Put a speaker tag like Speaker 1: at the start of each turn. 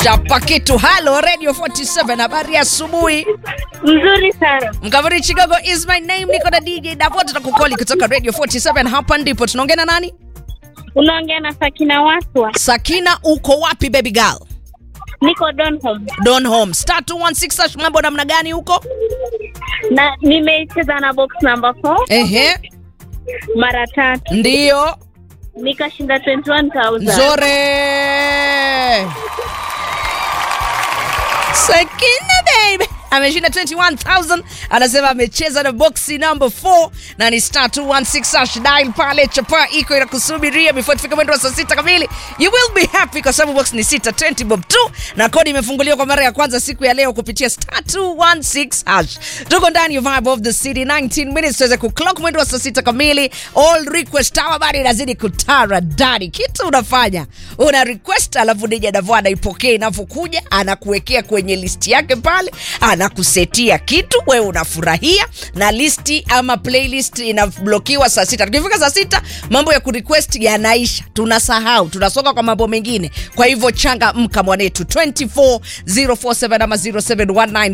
Speaker 1: chapa kitu halo radio 47 habari ya asubuhi
Speaker 2: Mzuri sana.
Speaker 1: mkavuri chigogo is my name niko na dj davo tutakukoli kutoka radio 47 hapa ndipo tunaongea na nani
Speaker 2: Unaongea na Sakina Waswa.
Speaker 1: sakina uko wapi baby girl
Speaker 2: Niko Donholm.
Speaker 1: don home star 216 hash mambo namna gani huko
Speaker 2: Na nimecheza na box number 4
Speaker 1: ehe
Speaker 2: mara tatu.
Speaker 1: ndiyo
Speaker 2: Nikashinda 21000.
Speaker 1: nzore sakina baby ameshinda 21000 anasema amecheza na boxi number 4 na ni star 216 hash dial pale chapa iko inakusubiria before tufike mwendo wa saa sita kamili you will be happy kwa sababu box ni sita 20 bob 2 na kodi imefunguliwa kwa mara ya kwanza siku ya leo kupitia star 216 hash tuko ndani ya vibe of the city 19 minutes tuweze kuclock mwendo wa saa sita kamili all request hour bado inazidi kutara dadi kitu unafanya una request alafu dija davo anaipokea inavyokuja anakuwekea kwenye listi yake pale anakusetia kitu wewe unafurahia na listi ama playlist inablokiwa saa sita tukifika saa sita mambo ya kurequest yanaisha tunasahau tunasonga kwa mambo mengine kwa hivyo changa mka mwanetu 24047 ama 0719